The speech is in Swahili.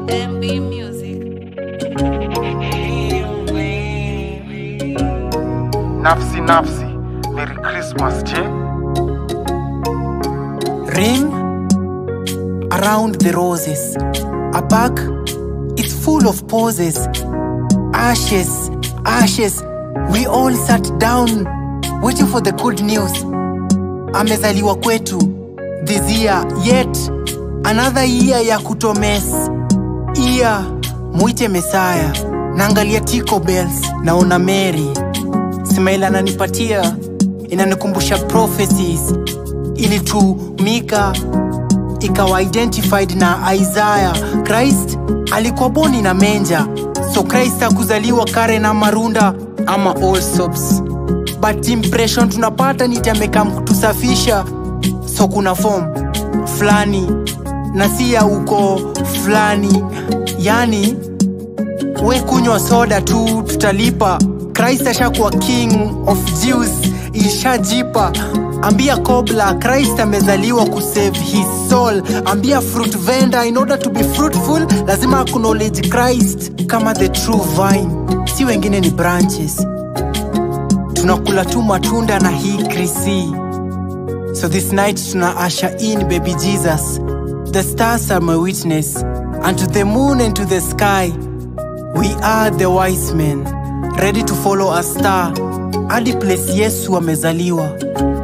MB Music. Nafsi nafsi, Merry Christmas je? Ring around the roses. A bag, it's full of poses. Ashes, ashes. We all sat down waiting for the good news. Amezaliwa kwetu this year, yet another year ya kutomes. Iya muite Mesaya. Naangalia Tico Bells, naona Mary. Smile ananipatia inanikumbusha prophecies ilitumika ikawa identified na Isaiah. Christ alikuwa boni na menja, so Christ hakuzaliwa kare na marunda ama all sops, but impression tunapata ni tameka kutusafisha, so kuna form fulani na si ya uko fulani, yani we kunywa soda tu tutalipa christ ashakuwa king of jews ishajipa ambia kobla christ amezaliwa kusave his soul ambia fruit vendor in order to be fruitful lazima acknowledge christ kama the true vine si wengine ni branches tunakula tu matunda na hii krisi so this night tuna usher in baby jesus the stars are my witness and to the moon and to the sky We are the wise men, ready to follow a star hadi place Yesu amezaliwa.